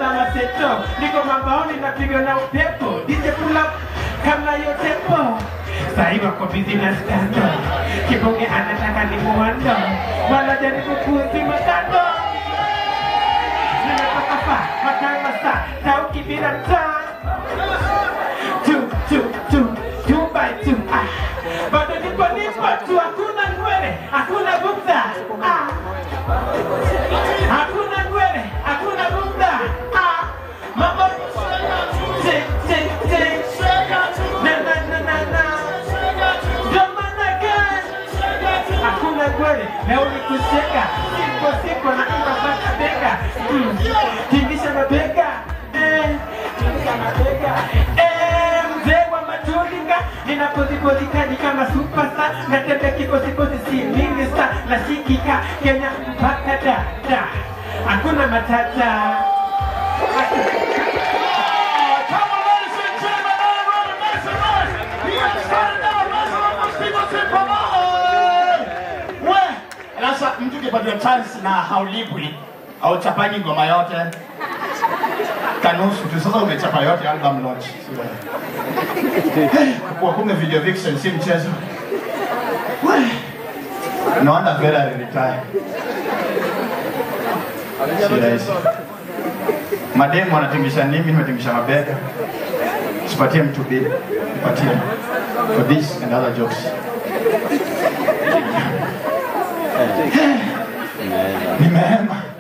na maseto niko mabaoni napiga na upepo DJ pull up kama yo tempo sahi wako busy na stando kibonge anataka ni muwando wanajaribu kuzima kando nimetoka fa matanga sa tauki bila mtaa two, two, two, two by two. Ah. Bado nipo nipo tu, hakuna ngwele, hakuna bukta. Ah. Hakuna ngwele, hakuna bukta. Ah. Mambo Tick, tick, tick. Na, na, na, na, na. Ndio maana gani? Hakuna ngwele, leo ni kucheka. Sipo sipo na imba mpaka bega. Mm. Tingisha mabega. Eh. Tingisha mabega. Eh, mzee wa matulinga ninapozipozika ni kama superstar natembea kikosikosi si mingi sa nasikika Kenya mpaka da da hakuna matata Come on, ladies and gentlemen, everybody, make some noise. He has started now. Let's all those people say, come on. We, sasa mtu ukipatiwa chance na haulipwi auchapanyi ngoma yote kanusu tu sasa umechapa yote album launch kwa kumbe video vixen si mchezo We, naona Ferrari retire Si rahisi. mademu wanatingisha nimi nimetingisha mabega sipatie mtu bili nipatie for this and other jokes ni mema